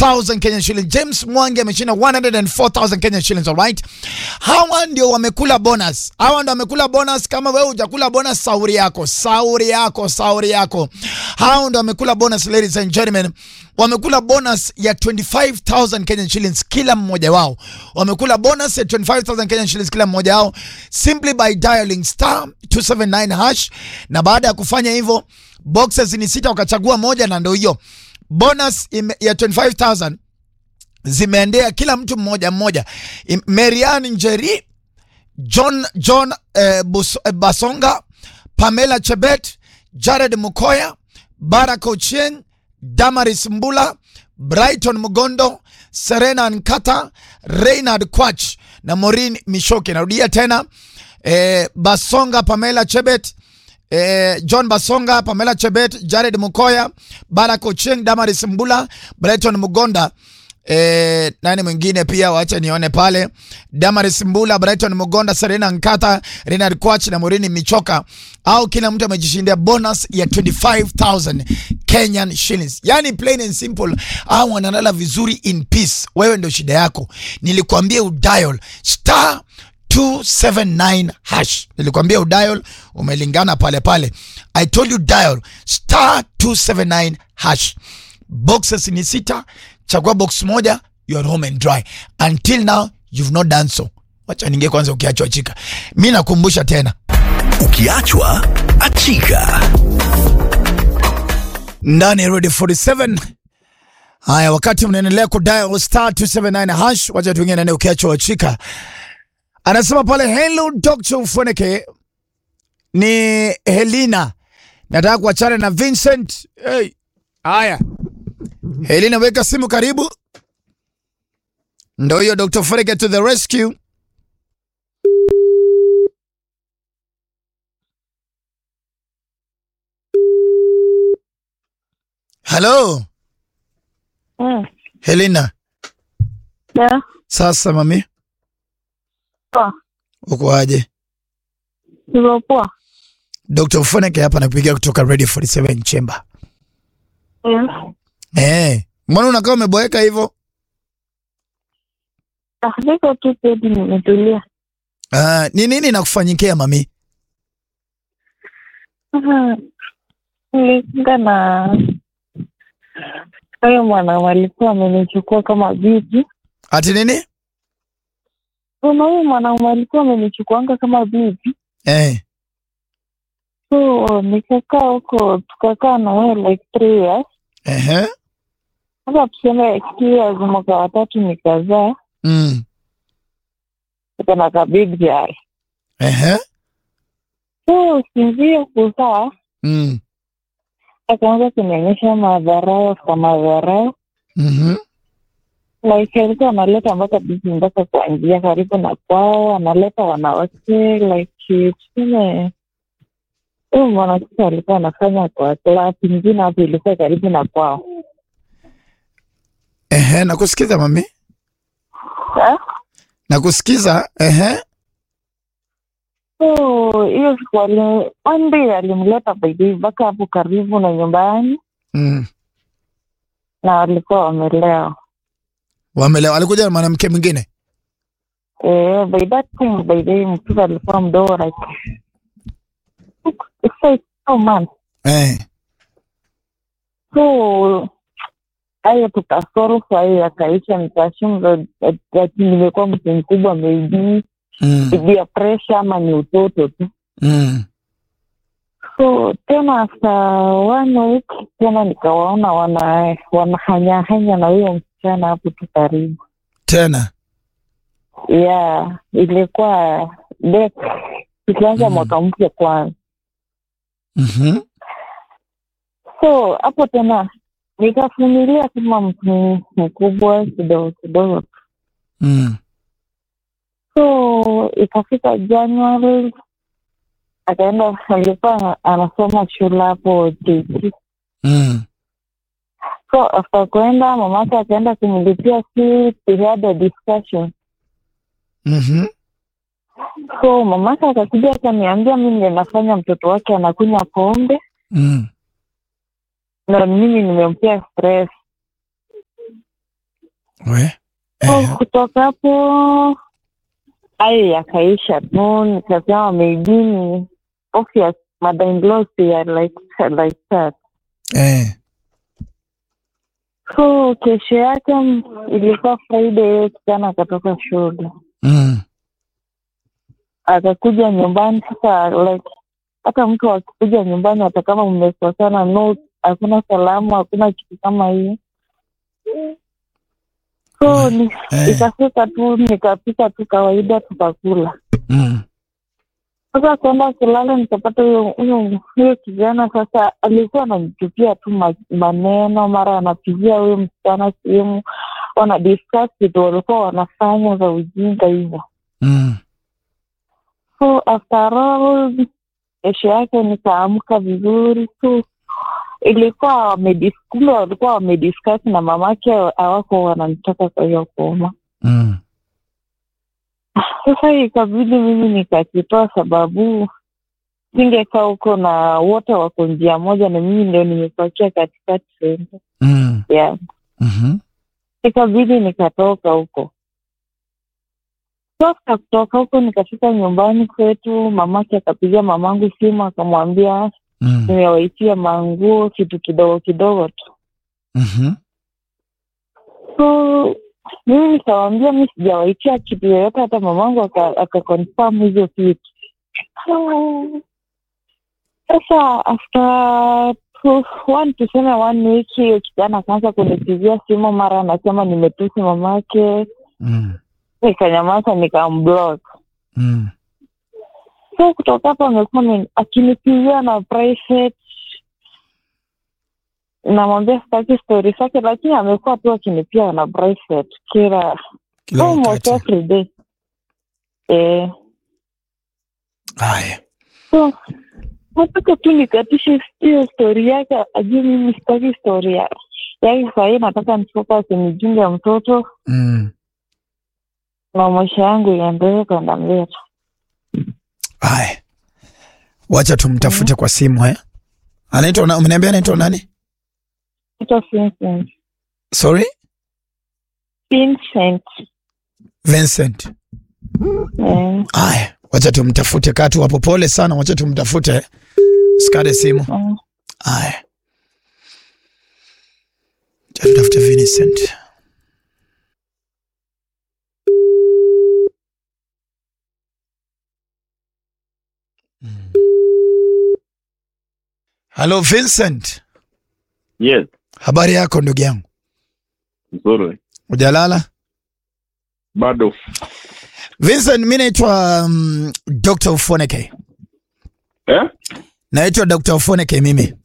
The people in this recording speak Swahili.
1000 Kenyan shillings. James Mwangi ameshinda 104,000 Kenyan shillings, all right? Hawa ndio wamekula bonus. Hawa ndio wamekula bonus. Kama wewe hujakula bonus, sauri yako, sauri yako, sauri yako. Hawa ndio wamekula bonus, ladies and gentlemen. Wamekula bonus ya 25,000 Kenyan shillings kila mmoja wao. Wamekula bonus ya 25,000 Kenyan shillings kila mmoja wao simply by dialing star 279 hash, na baada ya kufanya hivyo boxes ni sita, wakachagua moja, na ndio hiyo bonus ime, ya 25000 zimeendea kila mtu mmoja mmoja. Im- Marian Njeri, John John eh, Bus, eh, Basonga, Pamela Chebet, Jared Mukoya, Baraka Ochieng, Damaris Mbula, Brighton Mugondo, Serena Nkata, Reynard Kwach na Maureen Mishoke. Narudia tena eh, Basonga, Pamela Chebet, eh, John Basonga, Pamela Chebet, Jared Mukoya, Baraka Ochieng, Damaris Mbula, Brighton Mugonda Eh, nani mwingine pia wacha nione pale Damaris Mbula, Brighton Mugonda, Serena Nkata, Renard Kwach na Morini Michoka, au kila mtu amejishindia bonus ya 25000 Kenyan shillings. Yani plain and simple, au wanalala vizuri in peace. Wewe ndio shida yako. Nilikwambia udial star 279 hash. Nilikwambia udial, umelingana pale pale. I told you dial star 279 hash. Boxes ni sita, chagua box moja, you are home and dry. Until now you've not done so. Wacha ninge kwanza ukiachwa chika. Mi nakumbusha tena Ukiachwa achika. ndani ya Ready 47. Haya, wakati mnaendelea kudial star 279 hash, wacha tuingie ndani ukiachwa wachika. Anasema pale hello Dr. Ufoneke, ni Helina, nataka kuachana na Vincent. Hey. Haya, Helina, weka simu karibu. Ndo hiyo Dr. Ufoneke to the rescue. Hello, Mm. Helena. Yeah. Sasa mami, Poa. uko aje? Niko poa. Dr. Ufoneke hapa nakupigia kutoka Radio 47 Chamber. Yeah. Eh, mbona unakaa umeboeka hivyo? Ah, niko tu pedi nimetulia. Ah, ni nini nakufanyikia mami? Aha. Nilikinga na hayo mwana alikuwa amenichukua kama bibi. Ati nini? Kuna huyu mwanaume alikuwa amenichukuanga kama bibi. Eh, So nikakaa huko tukakaa na yeye like three years. ehe. Sasa tuseme two years mwaka watatu nikazaa. Mm. Tuko na ka big girl. Ehe. So sinzia kuzaa Mm. akaanza kunionyesha madharau kwa madharau. Mhm. like alikuwa analeta mpaka bibi mpaka kwa njia karibu na kwao, analeta wanawake like tuseme huyu mwanamke alikuwa anafanya kwa klasi ingine hapo, ilikuwa karibu na kwao. Ehe, nakusikiza mami. Eh? Nakusikiza. Ehe. So hiyo siku ali- one day alimleta baby mpaka hapo karibu na nyumbani, Mm. na walikuwa wamelewa. Wamelewa. Alikuja na mwanamke mwingine. Eh, by that time by the way, mtoto alikuwa mdogo like six- six months Eh. so hayo tukasolve hayo yakaisha, nikashumu ati nimekuwa mtu mkubwa, maybe Mm. ibi ya presha ama ni utoto tu. Mm. So tena after one week tena nikawaona wana wanahanyahanya na huyo msichana hapo tu karibu. Tena. Yeah, ilikuwa date tukianza Mm. mwaka mpya kwanza. Mhm. So hapo tena nikavumilia kama mtu mkubwa kidogo kidogo Mm. so ikafika January akaenda, alikuwa anasoma shule hapo JT. Mm. So after kuenda mamake akaenda kumlipia fees, we had a discussion. Mhm. So mamake akakuja akaniambia mimi ndiye nafanya mtoto wake anakunywa pombe Mm. na mimi nimempea stress. We. So, Eh. kutoka hapo hayo yakaisha tu, nikasema maybe ni obvious mother in law are like like that. Eh. So kesho yake mm, ilikuwa Friday, hiyo kijana akatoka shule Mm. akakuja nyumbani. Sasa like hata mtu akikuja nyumbani, hata kama mmekosana, no, hakuna salamu, hakuna kitu kama hiyo. So ni Eh. ikafika tu nikapika tu kawaida, tukakula. Mm. Sasa kwenda kulala, nikapata huyo huyo huyo kijana sasa alikuwa anamtupia tu ma- maneno, mara anapigia huyo msichana simu, wana discuss vitu walikuwa wanafanya za ujinga hivyo. Mm. So after all, kesho yake nikaamka vizuri tu, ilikuwa wamedis- kumbe walikuwa wamediscuss na mamake, hawako wananitaka kwa hiyo koma. Mm. Sasa ikabidi mimi nikakitoa, sababu singekaa huko na wote wako njia moja, na mimi ndio nimepakia katikati senta Mm. yeah. Mhm. Ikabidi nikatoka huko. Sasa kutoka huko nikafika nyumbani kwetu, mamake akapigia mamangu simu akamwambia Mm. nimewaitia manguo kitu kidogo kidogo tu. Mhm. So mimi nikawambia mi sijawaitia kitu yoyote, hata mamangu aka- akakonfirm hizo vitu. Sasa after two- one tuseme one week, hiyo kijana akaanza kunipigia simu, mara anasema nimetusi mamake, Mm. nikanyamaza nikamblock. Mm. So kutoka hapo amekuwa ni- akinipigia na private, namwambia sitaki stori zake, lakini amekuwa tu akinipiga na private kila Kila almost wakati. every day. Eh, Haya. so nataka tu nikatishe hiyo stori yake, ajue mimi sitaki stori ya yake. Sahii nataka nifocus nijunge mtoto Mm. na maisha yangu iendelee kwenda mbele. Haya. Wacha tumtafute kwa simu eh. Anaitwa na umeniambia anaitwa nani? Ito Vincent. Sorry? Vincent. Vincent. Eh, Haya. Wacha tumtafute katu hapo. Pole sana, wacha tumtafute. Sikate simu. mm. Haya. Wacha tutafute Vincent. Mm. Hello Vincent. Yes, Habari yako ndugu yangu? nzuri. Ujalala? Bado Vincent, mi naitwa um, Dr. Ufoneke. eh? Naitwa Dr. Ufoneke mimi.